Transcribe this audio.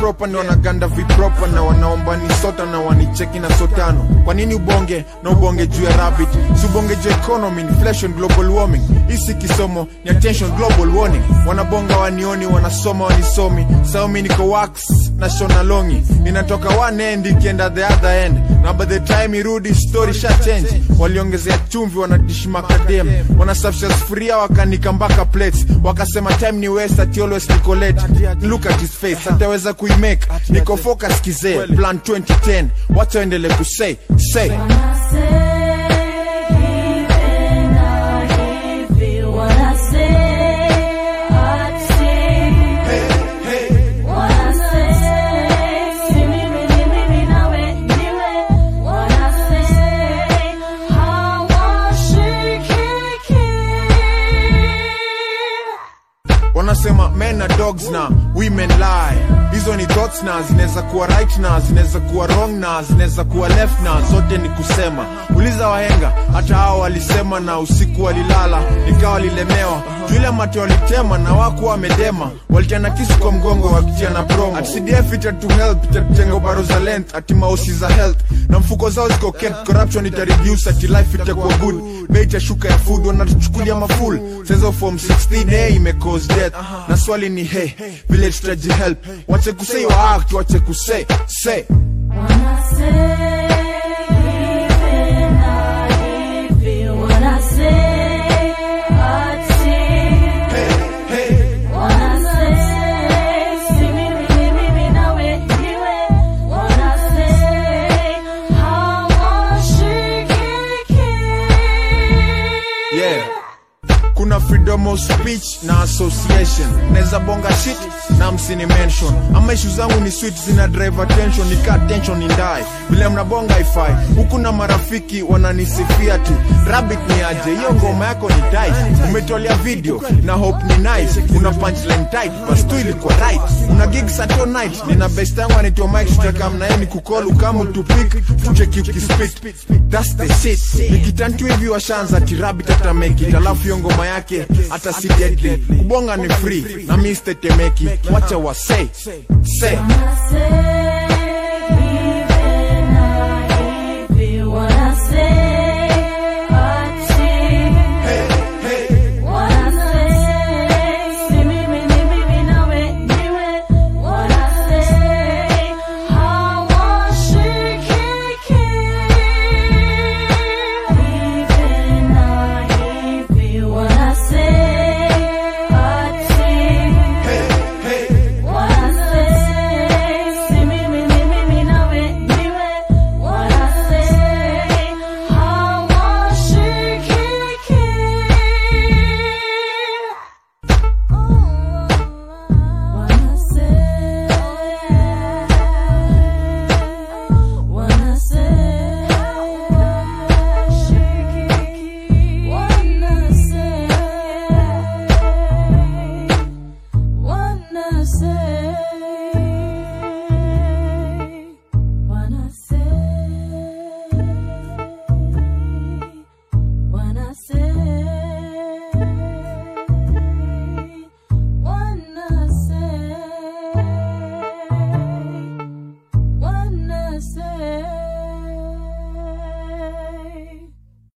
proper ni wanaganda vipropa na wanaomba ni sota na wanicheki na sotano kwa nini ubonge na ubonge juu ya rabbit si ubonge juu ya economy inflation global warming hisi kisomo ni attention global warning wanabonga wanioni wanasoma wanisomi saumi niko wax na shona longi ninatoka one end ikienda the other end na by the time irudi story sha change waliongezea chumvi wanadishi makadem wanasafisha sufuria wakanika mpaka plates wakasema time ni west ati always niko late look at his face ataweza kuimake niko focus kizee plan 2010 wacha waendele kusay say wanasema men na dogs na women lie hizo ni thoughts na zinaweza kuwa right na zinaweza kuwa wrong na zinaweza kuwa left na zote ni kusema uliza wahenga hata hao walisema na usiku walilala nikawa walilemewa juile mate walitema na wakuwa wamedema walitiana kisu kwa mgongo wakitiana promo ati cdf itatu help itatutenga baro za length ati mausi za health na mfuko zao ziko kept corruption itareduce ati life itakuwa good bei itashuka ya food wanatuchukulia maful sezo form 16 hey, imecause death na swali ni hey vile tutaji help wache kusei wa act wache kusei say yeah kuna freedom of speech na association naweza bonga shit na msini mention ama ishu zangu ni sweet zina drive attention nika tension indai vile mnabonga ifai huku na marafiki wananisifia tu rabbit ni aje hiyo ngoma yako ni tight umetolea video na hope ni nice una punchline tight bas tu ilikuwa right una gig sato night nina best yangu anaitwa mike tutaka mnaeni kukolu kama tupik tucheki ukispit that's the shit nikitantu hivi washanza ati rabbit hata make it alafu hiyo ngoma yake hata si deadly kubonga ni free na mi stetemeki wacha wa say say Say